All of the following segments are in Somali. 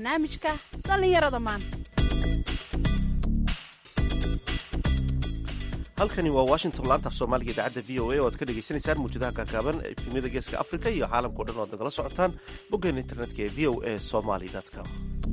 barnaamijka dhallinyarada maanta halkani waa washington laanta af soomaaliga idaacadda v o a oo aad ka dhagaysanaysaan muujadaha kaakaaban efemyada geeska africa iyo caalamkao dhan o ad nagala socotaan boggeena internetka ee v o a somaly com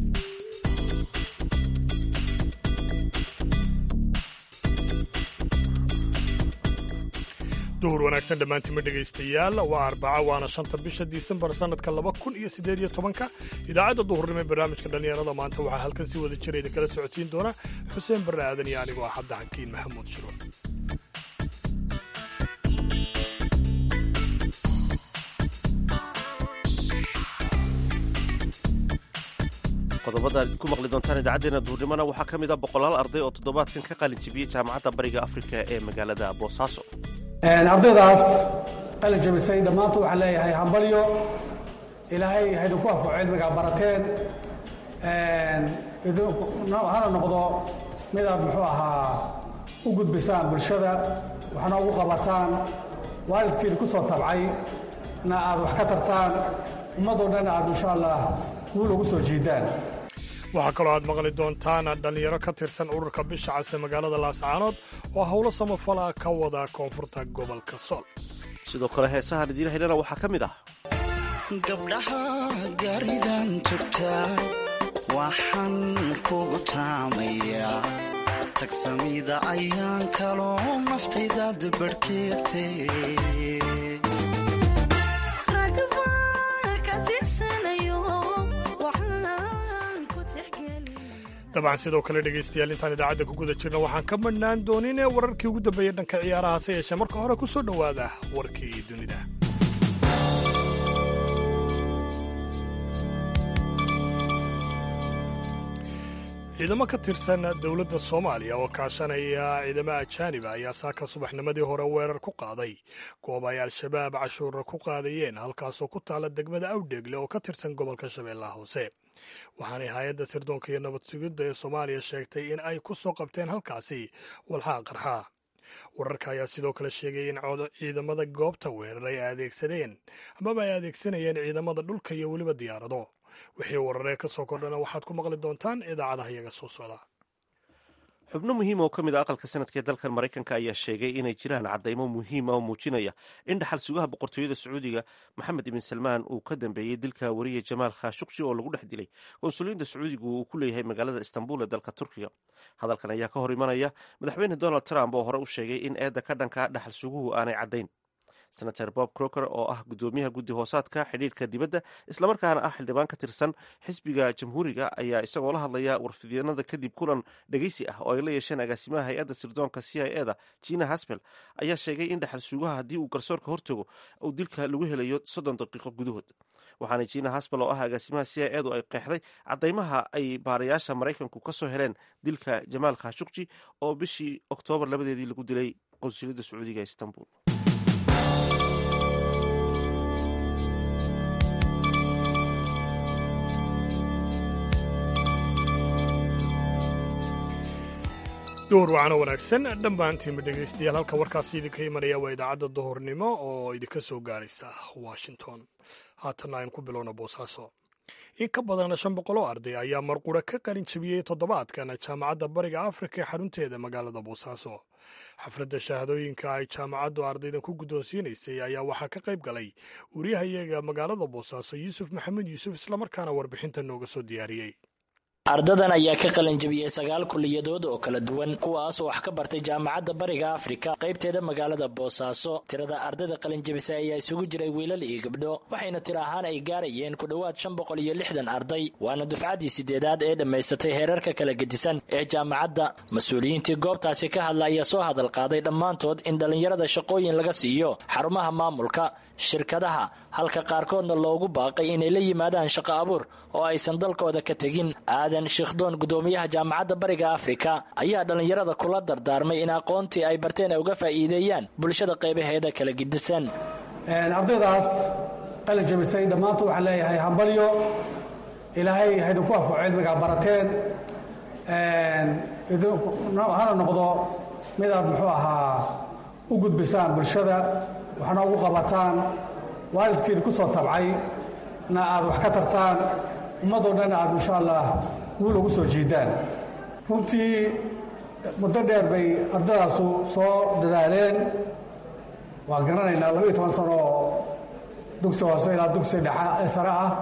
duhur wanaagsan dhammaantiinma dhegaystayaal waa arbaca waana shanta bisha disembar sannadka laba kun iyo siddeed iyo tobanka idaacadda duhurnimo ee barnaamijka dhallinyarada maanta waxaa halkan si wada jira idin kala socodsiin doona xuseen barre aadan iyo anigoo ah cabdi xakiin maxamuud shiro qodobada aad ku maqli doontaan idaacaddeenna duhurnimona waxaa ka mid a boqolaal arday oo toddobaadkan ka qalin jibiyey jaamacadda bariga afrika ee magaalada boosaaso ardaydaas qalin jabisay dhammaantood waxaan leeyahay hambalyo ilaahay haydinku afo cilmigaa barateen hana noqdo midaad muxuu ahaa u gudbisaan bulshada waxna ugu qabataan waalidkiid ku soo tabcay na aad wax ka tartaan ummadoo dhan aad insha allah guul ugu soo jiidaan waxaa kaloo aad maqli doontaan dhallinyaro ka tirsan ururka bisha cas ee magaalada laascaanood oo howlo samafala ka wada koonfurta gobolka sool sidoo kale heesahaan idiin haynana waxaa ka mid ah gabdhaha gaaridan tugtaa waxaan kugu taamayaa tagsamida ayaan kaloo naftaydaad barhkeegtay dabcan sidoo kale dhegaystayaal intaan idaacadda ku guda jirna waxaan ka madhnaan doonin ee wararkii ugu dambeeyey dhanka ciyaaraha hase yeeshee marka hore ku soo dhowaada warkii dunida ciidamo ka tirsan dowladda soomaaliya oo kaashanaya ciidamo ajaaniba ayaa saaka subaxnimadii hore weerar ku qaaday goob ay al-shabaab cashuura ku qaadayeen halkaasoo ku taala degmada awdheegle oo ka tirsan gobolka shabeellaha hoose waxaanay hay-adda sirdoonka iyo nabad sugidda ee soomaaliya sheegtay in ay ku soo qabteen halkaasi walxaa qarxa wararka ayaa sidoo kale sheegay in ciidamada goobta weerar ay adeegsadeen amaba ay adeegsanayeen ciidamada dhulka iyo weliba diyaarado wixii wararee ka soo kordhana waxaad ku maqli doontaan idaacadaha iyaga soo socda xubno muhiim oo ka mid a aqalka sanadka ee dalkan maraykanka ayaa sheegay inay jiraan caddaymo muhiima oo muujinaya in dhaxal sugaha boqortooyada sacuudiga maxamed ibn salmaan uu ka dambeeyey dilka wariye jamaal khashuqji oo lagu dhex dilay konsuliinta sacuudiga uu ku leeyahay magaalada istanbul ee dalka turkiga hadalkan ayaa ka hor imanaya madaxweyne donald trump oo hore u sheegay in eedda ka dhanka dhaxal suguhu aanay caddayn senator bob croker oo ah guddoomiyaha guddi hoosaadka xidhiirka dibadda islamarkaana ah xildhibaan ka tirsan xisbiga jamhuuriga ayaa isagoo la hadlaya warfidyanada kadib kulan dhegeysi ah oo ay la yeesheen agaasimaha hay-adda sirdoonka c i eda jina haspel ayaa sheegay in dhaxal suugaha haddii uu garsoorka hortago uu dilka lagu helayo soddon daqiiqo gudahood waxaana jina haspel oo ah agaasimaha c i edu ay qeexday caddaymaha ay baarayaasha maraykanku ka soo heleen dilka jamaal khashuqji oo bishii oktoobar labadeedii lagu dilay qonsuliyadda sacuudiga ee istanbul duhur wacano wanaagsan dhammaantiinba dhegaystayaal halka warkaasi idinka imanaya waa idaacadda duhurnimo oo idinka soo gaaraysa washington haatanna aynu ku bilowna boosaaso in ka badan shan boqol oo arday ayaa marqura ka qalin jabiyey toddobaadkan jaamacadda bariga afrika ee xarunteeda magaalada boosaaso xafladda shahaadooyinka ay jaamacaddu ardaydan ku guddoonsiinaysay ayaa waxaa ka qayb galay wariyahayaga magaalada boosaaso yuusuf maxamed yuusuf islamarkaana warbixinta nooga soo diyaariyey ardadan ayaa ka qalinjabiyey sagaal kuliyadood oo kala duwan kuwaas oo wax ka bartay jaamacadda bariga afrika qaybteeda magaalada boosaaso tirada ardayda qalinjabisay ayaa isugu jiray wiilal iyo gabdho waxayna tir ahaan ay gaarayeen ku dhowaad shan boqol iyo lixdan arday waana dufcaddii sideedaad ee dhammaysatay heerarka kala gedisan ee jaamacadda mas-uuliyiintii goobtaasi ka hadla ayaa soo hadal qaaday dhammaantood in dhallinyarada shaqooyin laga siiyo xarumaha maamulka shirkadaha halka qaarkoodna loogu baaqay inay la yimaadaan shaqo abuur oo aysan dalkooda ka tegin aadan shiikhdoon gudoomiyaha jaamacadda bariga afrika ayaa dhallinyarada kula dardaarmay in aqoontii ay barteen ay uga faa'iideeyaan bulshada qaybaheeda kala gidisan ardaydaas qalin jabisay dhammaantood waxaan leeyahay hambalyo ilaahay haydinku afo cilmigaa barateen hana noqdo midaad muxuu ahaa u gudbisaan bulshada waxna ugu qabataan waalidkiid ku soo tabcay na aad wax ka tartaan ummadoo dhan aad insha allah guul ugu soo jiidaan runtii muddo dheer bay ardadaasu soo dadaaleen waan garanaynaa labaiyo toban sano oo dugsi hoose ilaa dugsi dhexa ee sare ah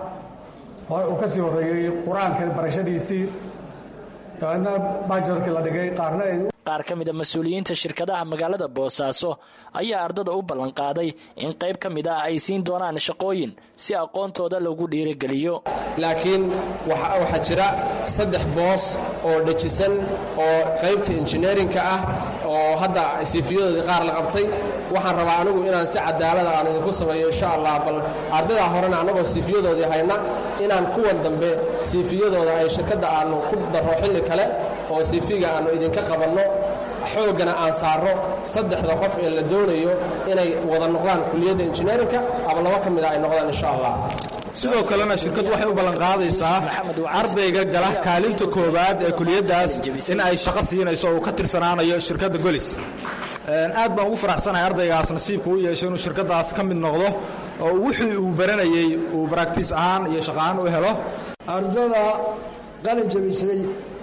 uu ka sii horreeyey qur-aanka barashadiisii dabeedna baajarkii la dhigay qaarna ay qaar ka mid a mas-uuliyiinta shirkadaha magaalada boosaaso ayaa ardada u ballanqaaday in qayb ka mid ah ay siin doonaan shaqooyin si aqoontooda lagu dhiirigeliyo laakiin waxaa jira saddex boos oo dhejisan oo qaybta injineerinka ah oo hadda siifiyadoodii qaar la qabtay waxaan rabaa anigu inaan si cadaalada aan idinku sameeyo insha allah bal ardadaa horena annagoo siifiyadoodii hayna inaan kuwan dambe siifiyadooda ay shirkadda aannu ku darro xilli kale oo siifiga aannu idinka qabanno xooggana aan saarro saddexda qof ee la doonayo inay wada noqdaan kuliyadda injineerinka ama laba ka mid a ay noqdaan insha allah sidoo kalena shirkaddu waxay u ballanqaadaysaa ardayga gala kaalinta koowaad ee kuliyaddaas in ay shaqo siinayso uu ka tirsanaanayo shirkadda golis aad baan ugu faraxsanahay ardaygaas nasiibka u yeeshay inuu shirkaddaas ka mid noqdo oo wixii uu baranayey uu baraktiis ahaan iyo shaqahaan u helo ardada qalin jabisay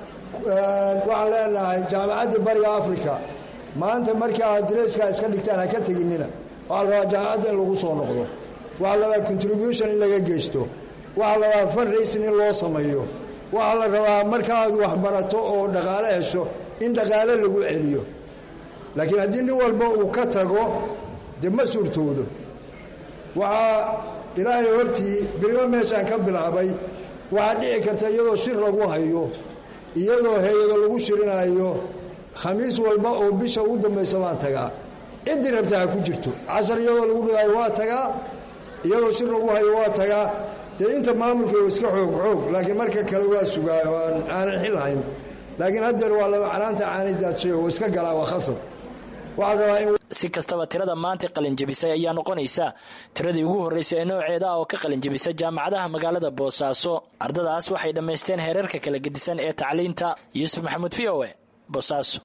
waxaan leenahay jaamacadda bariga africa maanta markii aad dareeskaa iska dhigtaan ha ka teginina waxaa la rabaa jaamacadda in lagu soo noqdo waxaa la rabaa contribution in laga geysto waxaa la rabaa fundraising in loo sameeyo waxaa la rabaa markaaad waxbarato oo dhaqaale hesho in dhaqaale lagu celiyo laakiin haddii nin walba uu ka tago dee ma suurtoodo waxaa ilaahay hortii birimo meeshaan ka bilaabay waxaa dhici karta iyadoo shir lagu hayo iyadoo hay-ado lagu shirinaayo khamiis walba oo bisha ugu dambaysa baan tagaa ciddii rabta ha ku jirto cashar iyadoo lagu dhigaayo waa tagaa iyadoo shir lagu hayo waa tagaa dee inta maamulka iska xoog xoog laakiin marka kale waa sugaayo aanan xil hayn laakiin haddeer waa laba canaanta caanidaadshay oo iska galaa waa khasab waxaa rabaa in si kastaba tirada maanta qalinjabisay ayaa noqonaysa tiradii ugu horreysay ee nooceeda ah oo ka qalinjabisa jaamacadaha magaalada boosaaso ardadaas waxay dhammaysteen heerarka kala gedisan ee tacliinta yuusuf maxamuud v o e boosaaso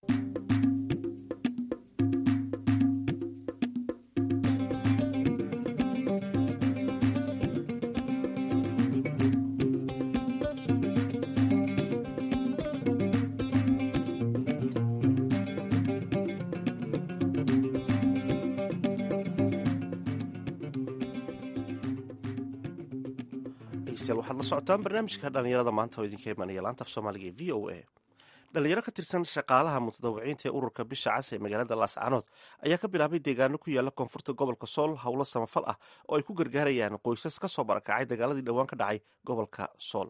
waxaad la socotaan barnaamijka dhallinyarada maanta oo idinka imanaya laanta af soomaaliga ee v o a dhalinyaro ka tirsan shaqaalaha mutadawiciinta ee ururka bisha cas ee magaalada laascanood ayaa ka bilaabay deegaano ku yaala koonfurta gobolka sool howlo samafal ah oo ay ku gargaarayaan qoysas ka soo barakacay dagaaladii dhowaan ka dhacay gobolka sool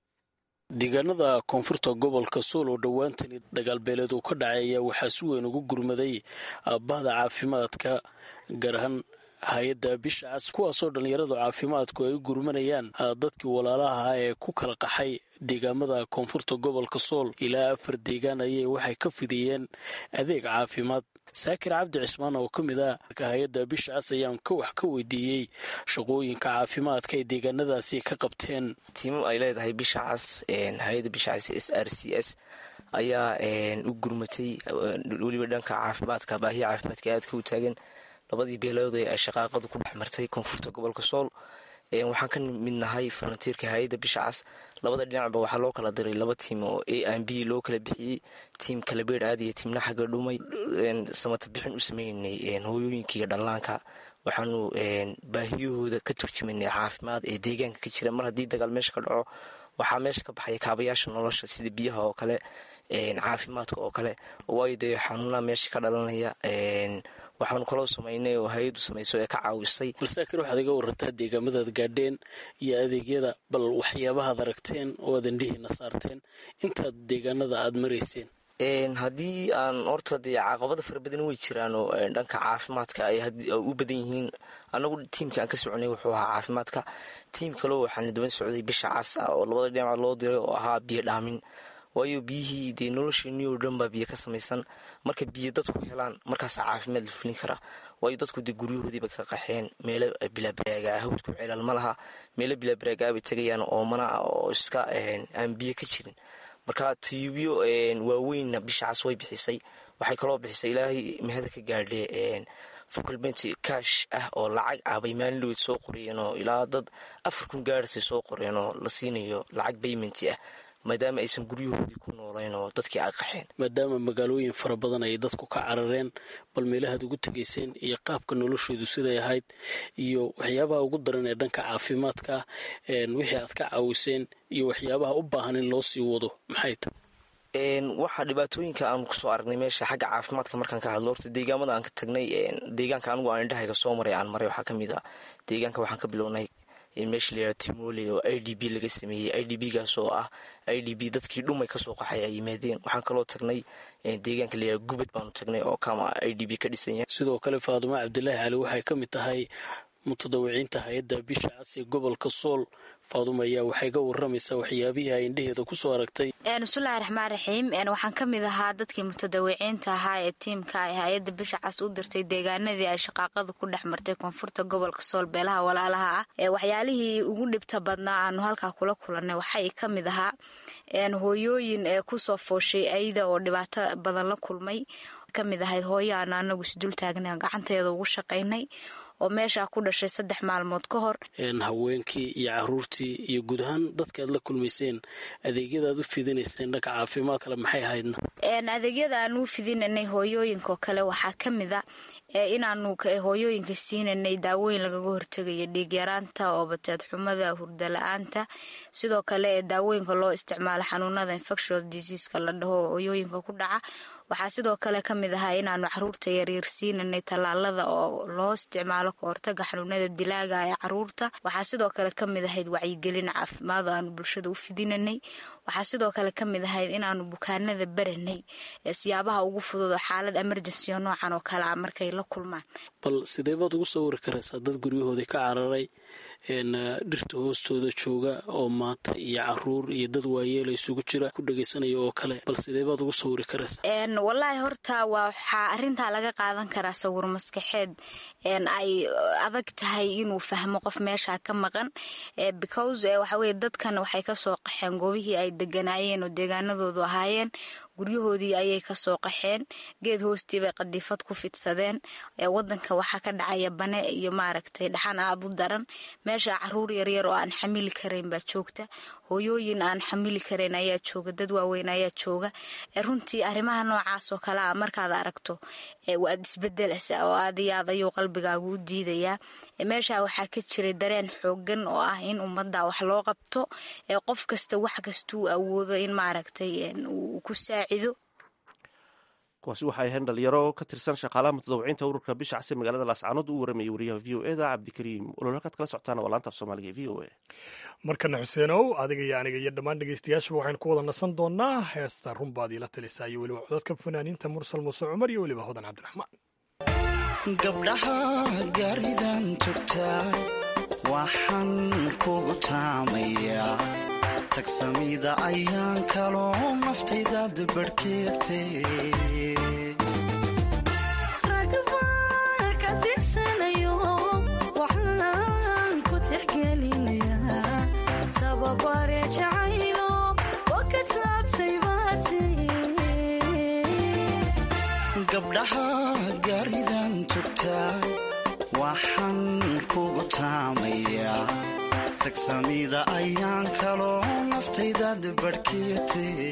deegaanada koonfurta gobolka sool oo dhowaantani dagaalbeeleed uu ka dhacay ayaa waxaa si weyn ugu gurmaday bahda caafimaadka gaar ahaan hay-adda bisha cas kuwaasoo dhallinyaradu caafimaadku ay u gurmanayaan dadkii walaalaha ah ee ku kala qaxay deegaamada koonfurta gobolka sool ilaa afar deegaan ayay waxay ka fidiyeen adeeg caafimaad saakir cabdi cismaan oo ka mid ah hay-adda bisha cas ayaan ka wax ka weydiiyey shaqooyinka caafimaadka ay deegaanadaasi ka qabteen tiimam ay leedahay bisha cas hay-adda bisha cas s r c s ayaa u gurmatay weliba dhanka caafimaadka baahiya caafimaadka aadka u taagan labadii beelood ee ay shaqaaqadu ku dhex martay koonfurta gobolka sool waxaan ka mid nahay farantiirka hay-adda bisha cas labada dhinacba waxaa loo kala diray laba tiim oo a m b loo kala bixiyey tiim kalabeer aad iyo tiimna xagga dhumay samata bixin u sameynay hooyooyinka iyo dhallaanka waxaanu baahiyahooda ka turjumanay caafimaad ee deegaanka ka jira mar haddii dagaal meesha ka dhaco waxaa meesha ka baxaya kaabayaasha nolosha sida biyaha oo kale caafimaadka oo kale waayo dee xanuunaa meesha ka dhalanaya waxaanu kaloo samaynay oo hay-addu samayso ee ka caawisay balsaakir waxaad iga warantaa deegaamadaad gaadheen iyo adeegyada bal waxyaabahaad aragteen oo aad indhihiina saarteen intaad deegaanada aad marayseen haddii aan horta dee caqabada fara badan way jiraan oo dhanka caafimaadka ay u badan yihiin anagu tiimka aan ka soconay wuxuu ahaa caafimaadka tiim kaleo waxaana daban socday bisha cas ah oo labada dhinacood loo diray oo ahaa biyo dhaamin waayo biyihii dee nolosheenii oo dhan baa biyo ka samaysan marka biyo dadku helaan markaasaa caafimaad la fulin karaa waayo dadku dee guryahoodiiba ka qaxeen meelo bilaabaraagaa hawdku ceelal ma laha meelo bilaabaraagaa bay tegayaan oomana ah oo iska aan biyo ka jirin marka tiyubyo waaweynna bisha cas way bixisay waxay kaloo bixisay ilaahay mahada ka gaadhe faculmenti kaash ah oo lacag ah bay maalin dhaweyd soo qoriyeen oo ilaa dad afar kun gaarasay soo qoreen oo la siinayo lacag baymenti ah maadaama aysan guryahoodii ku noolayn oo dadkii ay qaxeen maadaama magaalooyin fara badan ay dadku ka carareen bal meelahaad ugu tegayseen iyo qaabka noloshoodu siday ahayd iyo waxyaabaha ugu daran ee dhanka caafimaadka ah wixii aad ka caawiseen iyo waxyaabaha u baahan in loo sii wado maxay tahay waxaa dhibaatooyinka aanu kusoo aragnay meesha xagga caafimaadka markaan ka hadlo horta deegaamada aan ka tagnay deegaanka anigu aan indhahayga soo maray aan maray waxaa ka mid a deegaanka waxaan ka bilownay meesha la yihahdo timole oo i d b laga sameeyey i d b gaas oo ah i d b dadkii dhumay kasoo qaxay ay yimaadeen waxaan kaloo tagnay deegaanka layihahdo gubad baanu tagnay oo kama i d b ka dhisan yahay sidoo kale faadumo cabdilaahi cali waxay ka mid tahay mutadawiciinta hay-adda bisha cas ee gobolka sool faaduma ayaa waxay ka waramaysaa waxyaabihii ay indheheeda kusoo aragtay bismillahi raxmaan raxiim waxaan ka mid ahaa dadkii mutadawiciinta ahaa ee tiimka ay hay-adda bisha cas u dirtay deegaanadii ay shaqaaqada ku dhex martay koonfurta gobolka sool beelaha walaalaha ah waxyaalihii ugu dhibta badnaa aanu halkaa kula kulanay waxay ka mid ahaa hooyooyin ee kusoo fooshay ayda oo dhibaato badan la kulmay kamid ahayd hooyo aanu anagu isdul taagnay gacanteeda ugu shaqaynay oo meeshaa ku dhashay saddex maalmood ka hor haweenkii iyo caruurtii iyo guud ahaan dadka aad la kulmayseen adeegyadaad u fidinayseen dhanka caafimaad kale maxay ahaydna adeegyada aan u fidinanay hooyooyinkaoo kale waxaa ka mid a inaanu hooyooyinka siinanay daawooyin lagaga hortegayo dhiigyaraanta oo bateed xumada hurda la-aanta sidoo kale ee daawooyinka loo isticmaalo xanuunada infectious diseaska la dhaho hooyooyinka ku dhaca waxaa sidoo kale ka mid ahaa inaanu caruurta yaryar siinanay tallaalada oo loo isticmaalo ka hortaga xanuunada dilaaga ee caruurta waxaa sidoo kale ka mid ahayd wacyigelin caafimaad oo aanu bulshada u fidinanay waxaa sidoo kale ka mid ahayd inaanu bukaanada baranay siyaabaha ugu fudud oo xaalad emergency oo noocan oo kale ah markay la kulmaan bal sidee baad ugu sawiri karaysaa dad guryahoodii ka cararay dhirta hoostooda jooga oo maata iyo caruur iyo dad waayeela isugu jira ku dhegaysanaya oo kale bal sidee baad ugu sawiri karaysaa wallaahi horta waxaa arintaa laga qaadan karaa sawir maskaxeed ay adag tahay inuu fahmo qof meesha ka maqan because waxaweye dadkan waxay kasoo qaxeen goobihii ay deganaayeen oo deegaanadoodu ahaayeen guryahoodii ayay kasoo qaxeen geed hoostii bay qadiifad ku fidsadeen wadanka waxaa ka dhacaya bane iyo maaragtay dhaxan aad u daran meesha caruur yaryar oo aan xamili karayn baa joogta hooyooyin aan xamili karayn ayaa jooga dad waaweyn ayaa jooga runtii arrimaha noocaas oo kale a markaad aragto waad isbedelasa oo aad iyo aad ayuu qalbigaagu u diidayaa meesha waxaa ka jiray dareen xoogan oo ah in ummadda wax loo qabto qof kasta wax kastuu awoodo in maaragtay uu ku saacido kuwaasi waxay ahayn dhalinyaro ka tirsan shaqaalaha mutadawiciinta ururka bisha case magaalada laascaanood u waramayay wariyaha v o e da cabdikariim olol halkaad kala socotaan waa laanta af soomaaliga e v o e markana xuseenow adiga iyo aniga iyo dhammaan dhegeystayaashuba waxaynu ku wada nasan doonaa heesta runbaad iila talisaa iyo weliba codadka fanaaniinta mursal muuse cumar iyo weliba hodan cabdiraxmaan gabdhaha gaaridan tugtaa waxaan kugu taamayaa tagsamida ayaan kaloo naftaydaad barhkeegtay ragbaa ka tirsanayo waxaan ku tixgelinayaa tababare jacaylo oo ka taabtay baati gabdhaha gaaridan tugtaa waxaan kugu taamayaa tagsamida ayaan kaloo naftaydaad barhkeegtay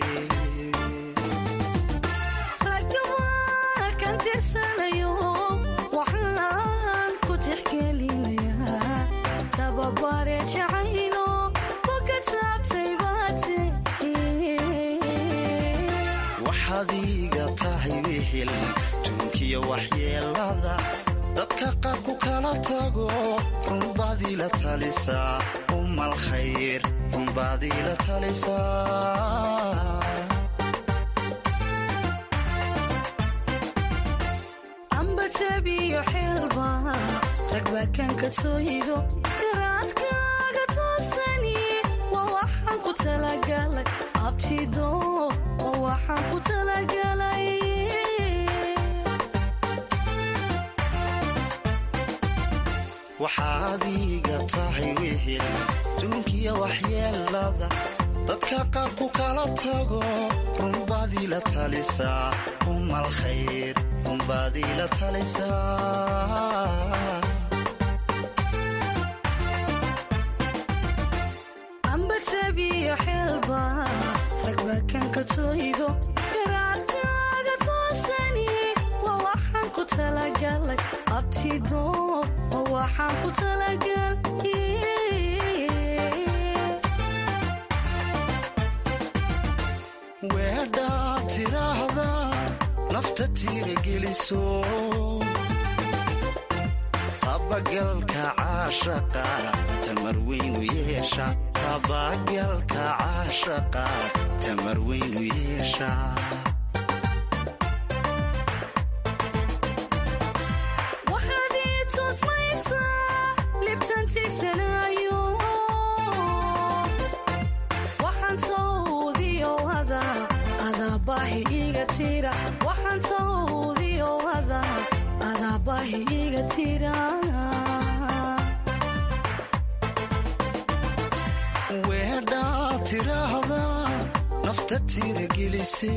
ragbaa kan tirsanayo waxaan ku tixgelinayaa tababare jacaylo oo ka taabtay baati waxaad iiga tahay wehel tuunkiyo waxyeelada dadka qaar ku kala tago runbaad iila talisaa umal khayr runbaad iila talisaa amba tabiyo xeelba ragbaa kan ka tooyido garaadkaaga toosani waa waxaan ku talagalay abtido waa waxaan ku talagalay waxaad iiga tahay wehel duunkiya waxyeelada dadka qaar ku kala tago runbaad iila talisaa umal khayr baad iila talaysaa amba tabiyo xeelba ragbakanka tooydo garaadkaaga toosani waa waxaan ku talagalay abtido waa waxaan ku talagalay weedhaa tiraahda nafta tiirageliso tabagalka caashaqa tamar weynu yeesha tabagalka caashaqa tamar weynu yeesha waxaad ii tusmaysaa libtan tigsanaayo waxaan tawdiyo ada adaa baahi iga tira waxaan tawdiyo ada adaa baahi iga tira weedhaa tiraahda nafta tiiragelise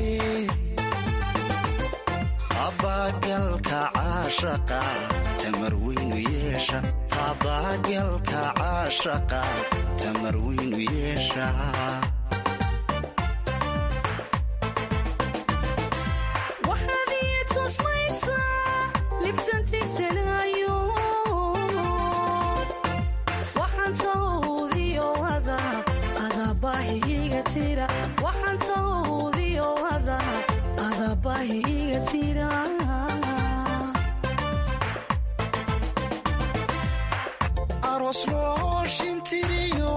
tabagalka caashaqa tamar weynu yeesha tabagalka caashaqa tamar weynu yeesha waxaad ii tusmaysaa libtan tigsanaayo waxaan tawdiyo ada adaa baahi iga tira waxaan tawdiyo ada adaa baahi iga tira aroos loo shintiriyo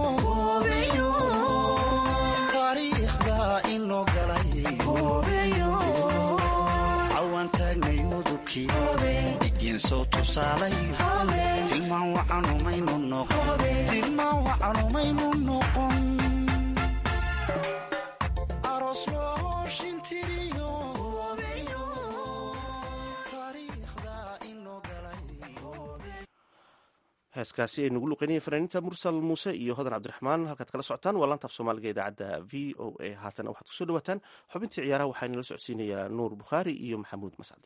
taariikhda inoo galay cawaan taagnay udubkii dhigeen soo tusaalay tilmaan wacanumaynu noqon tilmaan wacanumaynu noqon aroos loo shintiriyo taariikhda inoo galay heeskaasi ay nagu luqeynayeen fanaaniinta mursal muuse iyo hodan cabdiraxmaan halkaad kala socotaan waa laanta af soomaaliga idaacadda v o a haatana waxaad kusoo dhawaataan xubintii ciyaaraha waxaa inala socodsiinayaa nuur bukhaari iyo maxamuud mascade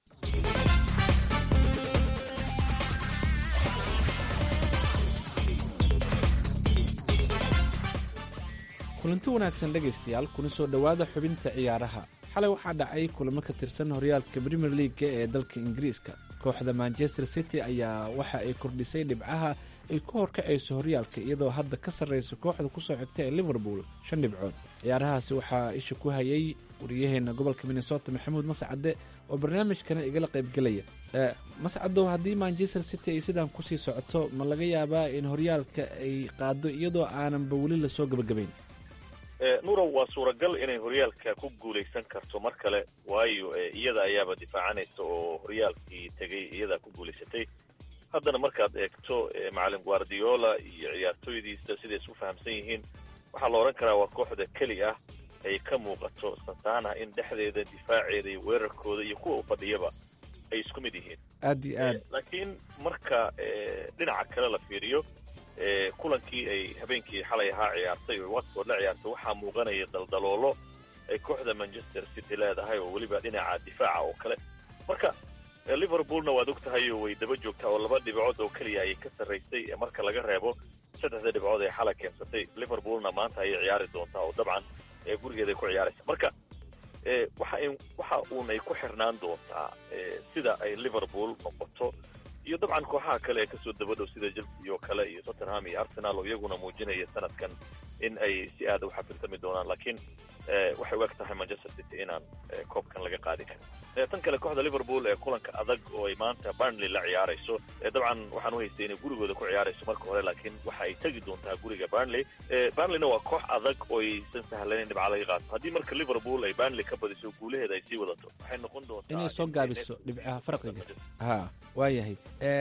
kulanti wanaagsan dhegaystayaal kuna soo dhowaada xubinta ciyaaraha xalay waxaa dhacay kulamo ka tirsan horyaalka premier leaga ee dalka ingiriiska kooxda manchester city ayaa waxa ay kordhisay dhibcaha ay ku horkacayso horyaalka iyadoo hadda ka sarraysa kooxda kusoo xigta ee liverpool shan dhibcood ciyaarahaasi waxaa isha ku hayay wariyaheena gobolka minnesota maxamuud mascade oo barnaamijkana igala qaybgelaya mascadow haddii manchester city ay sidaan kusii socoto ma laga yaabaa in horyaalka ay qaado iyadoo aananba weli lasoo gabagabayn nurow waa suuragal inay horyaalka ku guulaysan karto mar kale waayo iyada ayaaba difaacanaysa oo horyaalkii tegay iyadaa ku guulaysatay haddana markaad eegto macalin guardiola iyo ciyaartooydiisa siday isku fahamsan yihiin waxaa la odhan karaa waa kooxda keli ah ay ka muuqato santana in dhexdeeda difaaceeda iyo weerarkooda iyo kuwa u fadhiyaba ay isku mid yihiin aad iyo aad laakiin marka dhinaca kale la fiiriyo kulankii ay habeenkii xalay ahaa ciyaartay oo watford la ciyaartay waxaa muuqanaya daldaloolo ay kooxda manchester city leedahay oo weliba dhinaca difaaca oo kale marka liverpoolna waad og tahay oo way daba joogtaa oo laba dhibcood oo keliya ayay ka sarraysay marka laga reebo saddexda dhibcood ee xalay keensatay liverpoolna maanta ayay ciyaari doontaa oo dabcan gurigeeday ku ciyaaraysa marka waxa waxa uun ay ku xirnaan doontaa sida ay liverpool noqoto iyo dabcan kooxaha kale ee kasoo dabadhow sida chelsea oo kale iyo tottenham iyo arsenal oo iyaguna muujinaya sanadkan in ay si aada u xafiltami doonaan laakiin waxay u eg tahay manchester city inaan koobkan laga qaadi karin tan kale kooxda liverpool ee kulanka adag oo ay maanta burnley la ciyaarayso dabcan waxaan u haystay inay gurigooda ku ciyaarayso marka hore laakiin waxa ay tegi doontaa guriga burnley burnleyna waa koox adag oo aysan sahlayn dhibca laga qaato haddii marka liverpool ay burnley ka badiso guulaheeda ay sii wadato waxay noqon doontaa inay soo gaabiso dhibcaha farqiga ha waayahay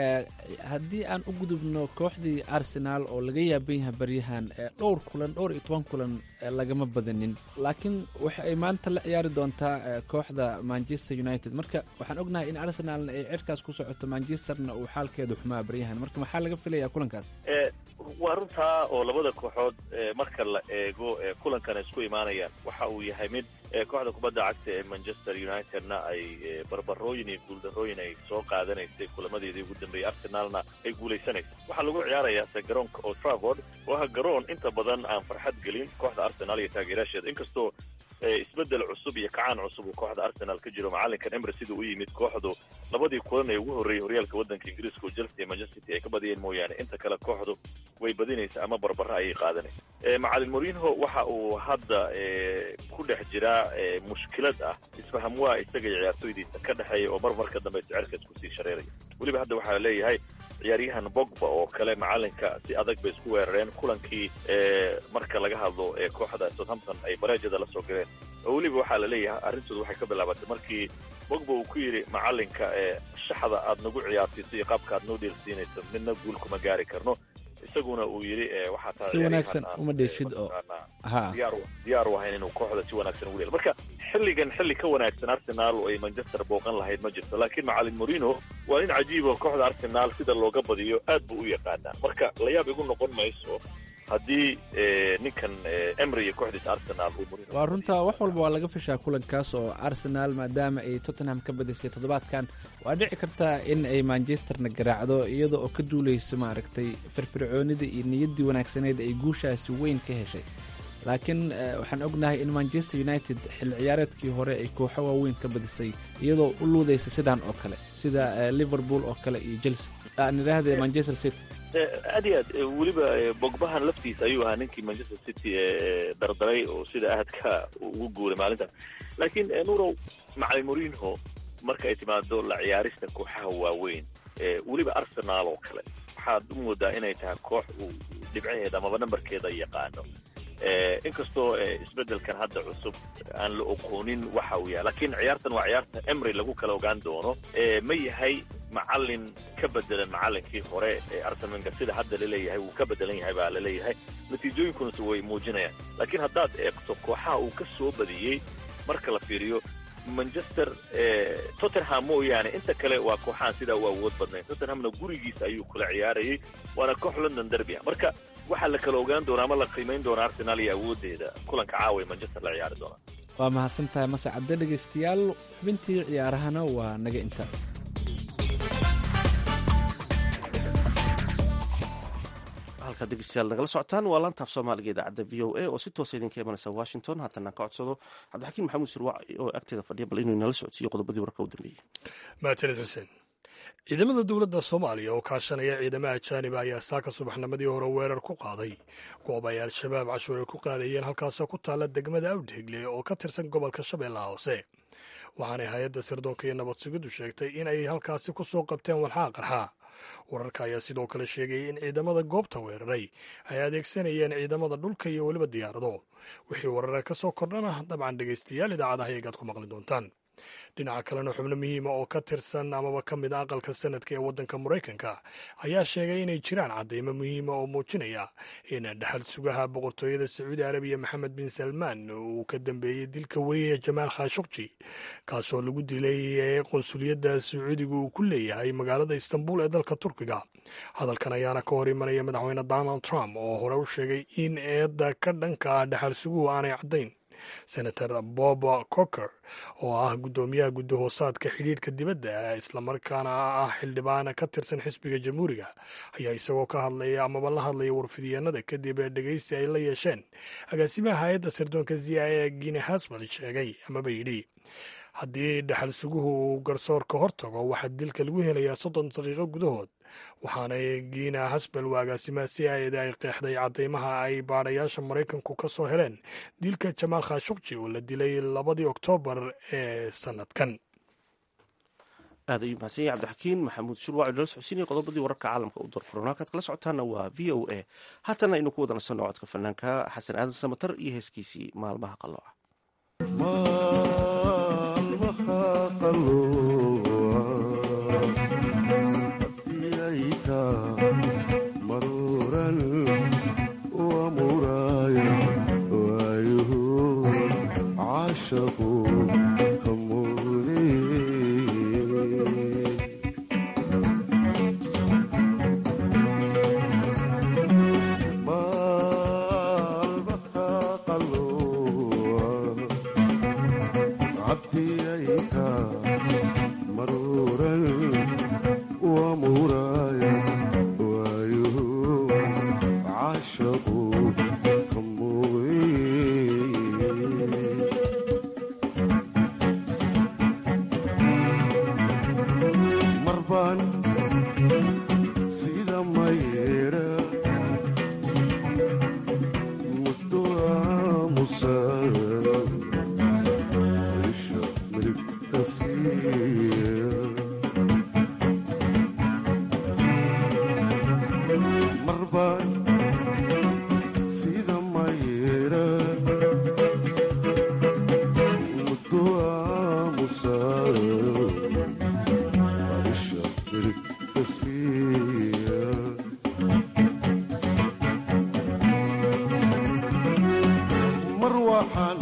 haddii aan u gudubno kooxdii arsenaal oo laga yaaban yahay baryahan dhowr kulan dhowr iyo toban kulan lagama badanin laakiin waxa ay maanta la ciyaari doontaa kooxda manchester united marka waxaan ognahay in arsenaalna ay cirkaas ku socoto manchesterna uu xaalkeedu xumaa baryahan marka maxaa laga filayaa kulankaas waa runtaa oo labada kooxood marka la eego kulankan isku imaanayaan waxa uu yahay mid kooxda kubadda cagta ee manchester unitedna ay barbarooyin iyo guuldarooyin ay soo qaadanaysay kulamadeedii ugu dambeeyey arsenalna ay guulaysanaysa waxaa lagu ciyaarayaa se garoonka old trafford oo ah garoon inta badan aan farxad gelin kooxda arsenal iyo taageerayaasheeda inkastoo isbedel cusub iyo kacaan cusub uu kooxda arsenal ka jiro macalinkan emre siduu u yimid kooxdu labadii kulan ee ugu horreeyey horyaalka waddanka ingiriiska oo chelsea iyo manchester city ay ka badiyeen mooyaane inta kale kooxdu way badinaysa ama barbara ayay qaadanaysa macalin morinho waxa uu hadda ku dhex jiraa mushkilad ah isfaham waa isaga iyo ciyaartooydiisa ka dhexeeya oo mar marka dambe sicirka isku sii shareeraya weliba hadda waxaa leeyahay ciyaaryahan bogba oo kale macalinka si adag bay isku weerareen kulankii marka laga hadlo ee kooxda southampton ay bareejada la soo galeen oo weliba waxaa la leeyahay arrintooda waxay ka bilaabatay markii bogba uu ku yidhi macalinka shaxda aad nagu ciyaarsiiso iyo qaabka aad noo dheelsiinayso midna guul kuma gaari karno isaguna uu yidhi waxaa taa si wanaagsan uma dheeshid oo ha diyaar diyaar u ahayn inuu kooxda si wanaagsan ugu dheelo marka xilligan xilli ka wanaagsan arsenal oo ay manchester booqan lahayd ma jirto laakiin macalin morino waa nin cajiibo kooxda arsenal sida looga badiyo aad buu u yaqaanaa marka layaab igu noqon mayso haddii ninkan emry iyo kooxdiisa arsenal uu morino waa runta wax walba waa laga fishaa kulankaas oo arsenal maadaama ay tottenham ka badisay toddobaadkan waa dhici kartaa in ay manchesterna garaacdo iyada oo ka duulayso maaragtay firfircoonida iyo niyaddii wanaagsaneed ay guushaasi weyn ka heshay laakiin waxaan ognahay in manchester united xilli ciyaareedkii hore ay kooxo waaweyn ka badisay iyadoo u luudaysa sidaan oo kale sida liverpool oo kale iyo chelsea aan idhaahde manchester city aad iyo aad weliba bogbahan laftiisa ayuu ahaa ninkii manchester city dardaray oo sida aadka ugu guuray maalintaas laakiin nurow macalin morinho marka ay timaado la ciyaarista kooxaha waaweyn weliba arsenal oo kale waxaad u moodaa inay tahay koox uu dhibcaheeda amaba nambarkeeda yaqaano inkastoo isbedelkan hadda cusub aan la oqoonin waxa uu yahay laakiin ciyaartan waa ciyaarta emry lagu kala ogaan doono ma yahay macalin ka bedelan macalinkii hore ee arsenal wenger sida hadda laleeyahay wuu ka bedelan yahay baa laleeyahay natiijooyinkunase way muujinayaan laakiin haddaad eegto kooxaha uu ka soo badiyey marka la fiiriyo manchester tottenham mooyaane inta kale waa kooxahan sidaa u awood badnayn tottenhamna gurigiisa ayuu kula ciyaarayay waana koox london derby ah marka waxaa la kala ogaan doonaa ama la qiimayn doonaa arsenal iyo awooddeeda kulanka caawa ee manchester la ciyaari doonaa waa mahadsan tahay mase cadde dhegaystayaal xubintii ciyaarahana waa naga inta halkaad dhegeystayaal nagala socotaan waa laantaaf soomaaliga idaacadda v o a oo si toosa idinka imanaysa washington haatana ka codsado cabdixakiin maxamuud sirwac oo agteeda fadhiya bal inuu inala socodsiiyo qodobadii warka u dambeeyey mahadsanid xuseen ciidamada dowladda soomaaliya oo kaashanaya ciidamaha ajaaniba ayaa saaka subaxnimadii hore weerar ku qaaday goob ay al-shabaab cashuur ay ku qaadayeen halkaasoo ku taalla degmada awdheegle oo ka tirsan gobolka shabeellaha hoose waxaanay hay-adda sirdoonka iyo nabad sugiddu sheegtay in ay halkaasi ku soo qabteen walxaa qarxa wararka ayaa sidoo kale sheegayay in ciidamada goobta weeraray ay adeegsanayeen ciidamada dhulka iyo weliba diyaarado wixii warare ka soo kordhana dabcan dhegaystayaal idaacadaha iyagaad ku maqli doontaan dhinaca kalena xubno muhiima oo ka tirsan amaba ka mid a aqalka sanadka ee waddanka maraykanka ayaa sheegay inay jiraan caddaymo muhiima oo muujinaya in dhexal sugaha boqortooyada sacuudi arabiya maxamed bin salmaan uu ka dambeeyey dilka weriya jamaal khashukji kaasoo lagu dilay qunsuliyadda sacuudiga uu ku leeyahay magaalada istanbul ee dalka turkiga hadalkan ayaana ka hor imanaya madaxweyne donald trump oo hore u sheegay in eedda ka dhanka ah dhexal suguhu aanay caddayn senator bob coker oo ah guddoomiyaha guddahoosaadka xidhiidhka dibadda islamarkaana ah xildhibaan ka tirsan xisbiga jamhuuriga ayaa isagoo ka hadlaya amaba la hadlaya warfidiyeenada kadib dhegeysi ay la yeesheen agaasimaha hay-adda sirdoonka z i a gine hasbal sheegay amaba yidhi haddii dhexal suguhu uu garsoorka hor tago waxaa dilka lagu helayaa soddon daqiiqo gudahood waxaanay giina hasbel waa agaasimaha si aayada ay qeexday caddaymaha ay baadhayaasha maraykanku ka soo heleen dilka jamaal khashukji oo la dilay labadii oktoobar ee sanadkan aad ayuu mahadsan yahay cabdixakiin maxamuud shurwac inala socodsiinaya qodobadii wararka caalamka u doorfuran halkaad kala socotaana waa v o a haatana aynu ku wada nasanno codka fanaanka xasan aadan samatar iyo heeskiisii maalmaha qalooca maalmaha qalooca marbaan sida mayra muddo aamusa isha miligta siiya marbaan sida mayra muddo aamusa isha miligta siiya mar waxaan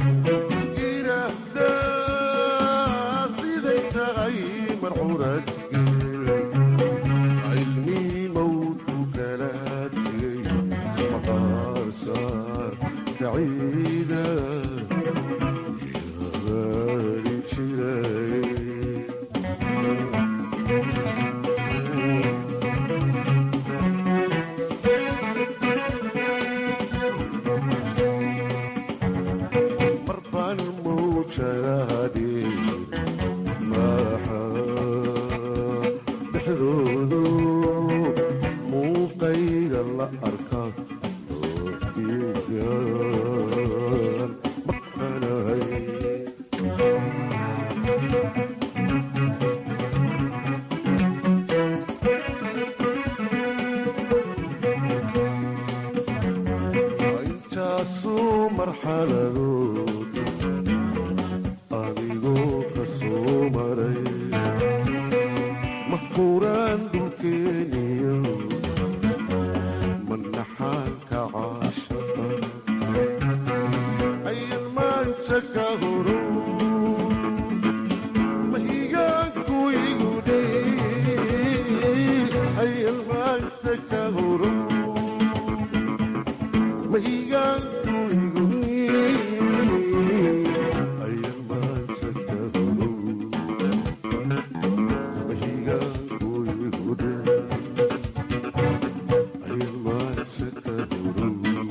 idhaahdaa siday tahay marxurad cilmii mawdku kala tegay maqaarsaar kaciida yabaari jiray marbaan mawjadaade maaxa dhexdoodu muuqayga la arka ookiisaan maqanahay intaasuu marxaladood adigoo ka soo maray mahquuraan dhulkeeniyo manaxaanka caashaqa ayan maanta ka horo mahigaanku igu dhey ayan maanta ka horo mahigaanku igu ayan maanta ka horo mahigaanku igu dhey ayan maanta ka horo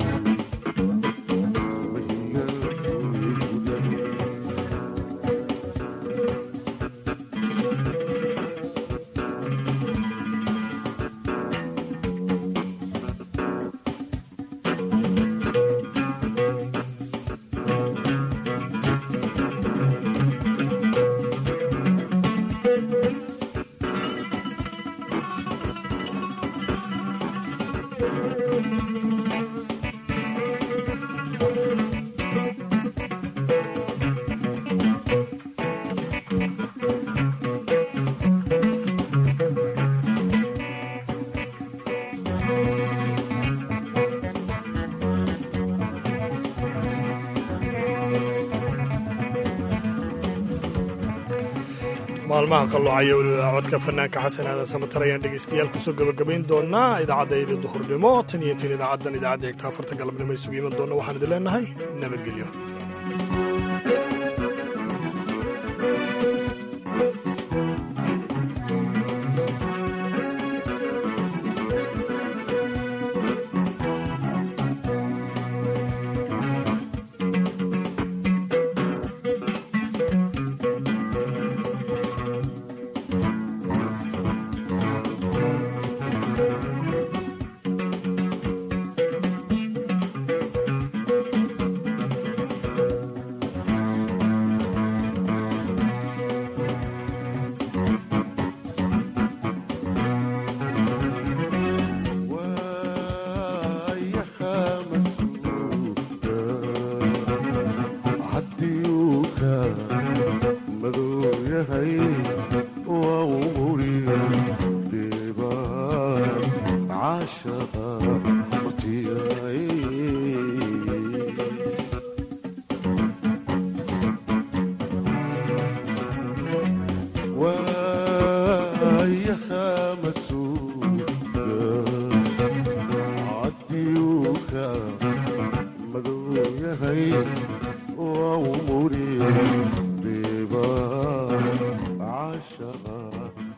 mahigaanku igu dhey maalmaha qalloocaya weliba codka fanaanka xasan aadan samatar ayaan dhegaystayaal kusoo gabagabayn doonaa idaacaddaydii duhurnimo tan iyo tin idaacaddan idaacadda eegta afarta galabnimo isugu iman doona waxaan idin leenahay nabadgelyo waayaha